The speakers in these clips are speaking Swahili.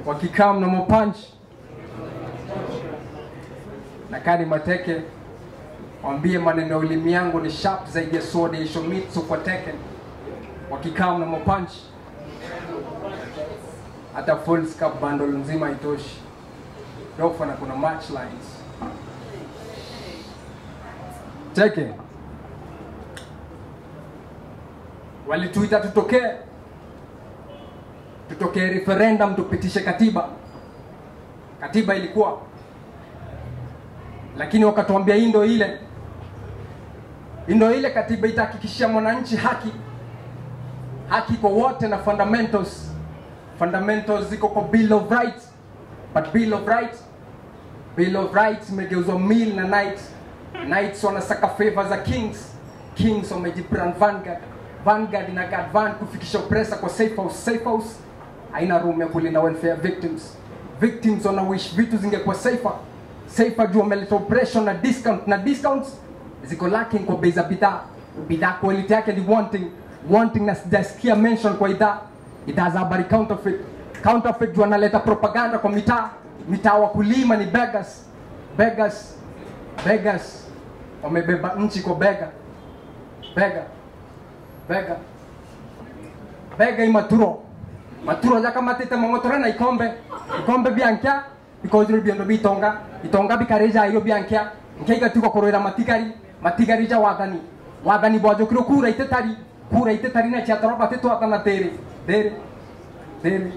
wakikaa mnamo punch na kani mateke wambie maneno ya ulimi yangu ni sharp zaidi ya sword ya Ishomitsu kwa Tekken wakikaa mnamo punch hata full scap bundle nzima haitoshi Dofa na kuna match lines Tekken walituita tutokee tutokee referendum tupitishe katiba katiba ilikuwa lakini wakatuambia hii ndo ile hii ndo ile katiba itahakikishia mwananchi haki haki kwa wote na fundamentals fundamentals ziko kwa bill of rights but bill of rights bill of rights imegeuzwa mill na knights knights wanasaka favor za kings kings wamejibrand vanguard vanguard ina guard van kufikisha oppressor kwa safe house safe house haina room ya kulinda welfare victims victims wana wish vitu zingekuwa safer safer juu wameleta oppression na discount na discounts ziko lacking kwa bei za bidhaa bidhaa quality yake ni wanting wanting na sijasikia mention kwa idhaa idhaa za habari counterfeit counterfeit juu analeta propaganda kwa mitaa mitaa wakulima ni beggars beggars beggars wamebeba nchi kwa bega bega bega bega imaturo maturo jakamatite mang'otore na ikombe ikombe biankia bikozire biendo bitonga itonga bikareja iro biankia nke igatigwo kurwira matigari matigari ja wathani wathani bwajukire kura itetari kura itetari na chiatoroba tetwatana tere tere tere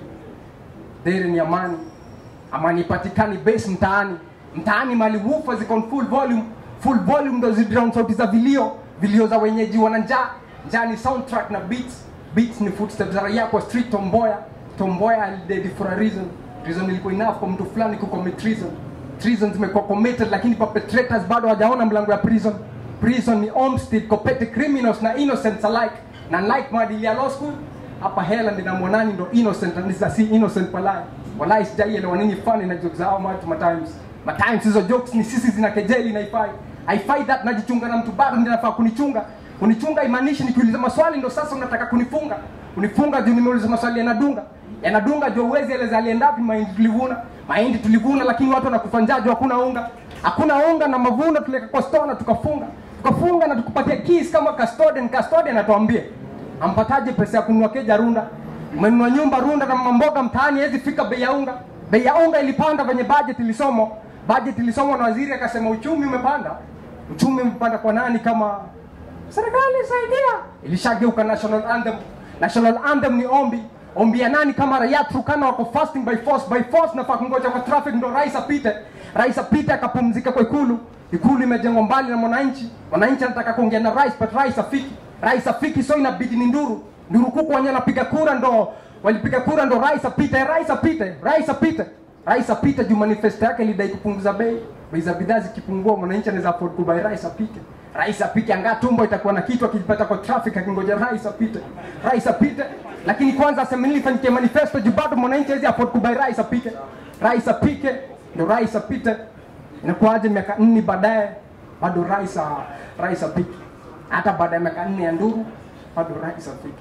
tere ni amani amani ipatikani base mtaani mtaani mali woofer ziko on full volume full volume ndo zidrown sauti za vilio vilio za wenyeji wana njaa njaa ni soundtrack na beats beats ni footsteps za raia kwa street tomboya tomboya alidedi for a reason reason ilikuwa enough kwa mtu fulani kucommit treason treason zimekuwa committed lakini perpetrators bado hawajaona mlango ya prison prison ni homestead kwa petty criminals na innocents alike na like maadili ya law school hapa hela ndina mwanani ndo innocent na nisa si innocent walai walai sijaielewa nini funny na jokes zao watu matimes matimes hizo jokes ni sisi zina kejeli na ifai haifai that najichunga na mtu bado ndiye nafaa kunichunga kunichunga imaanishi nikiuliza maswali ndo sasa unataka kunifunga kunifunga juu nimeuliza maswali yanadunga yanadunga juu uwezi eleza aliendapi mahindi tulivuna mahindi tulivuna lakini watu wanakufa njaa juu hakuna unga hakuna unga na mavuno tuliweka kwa store na tukafunga tukafunga na tukupatia keys kama custodian custodian atuambie ampataje pesa ya kununua keja runda umenunua nyumba runda na mamboga mtaani hezi fika bei ya unga bei ya unga ilipanda venye budget ilisomwa budget ilisomwa na waziri akasema uchumi umepanda uchumi umepanda kwa nani kama serikali saidia ilishageuka national anthem national anthem ni ombi ombi ya nani kama raia Turkana wako fasting by force by force nafaa kungoja kwa traffic ndo rais apite rais apite akapumzika kwa ikulu ikulu imejengwa mbali na mwananchi mwananchi anataka kuongea na rais but rais afiki rais afiki so inabidi ni nduru nduru kuku wenye anapiga kura ndo walipiga kura ndo rais apite rais apite rais apite rais apite juu manifesto yake ilidai kupunguza bei bei za bidhaa zikipungua mwananchi anaweza afford kubai rais apite rais apite angaa tumbo itakuwa na kitu akijipata kwa traffic akingoja rais apite rais apite lakini kwanza aseme nini ifanyikie manifesto juu bado mwananchi hawezi afford kubai rais apite rais apike ndo rais apite inakuwaje miaka nne baadaye bado rais a- rais apike hata baada ya miaka nne ya nduru bado rais apike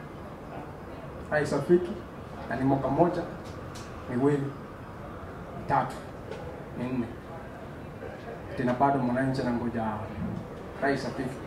rais apike na ni mwaka moja miwili mitatu minne tena bado mwananchi anangoja rais apike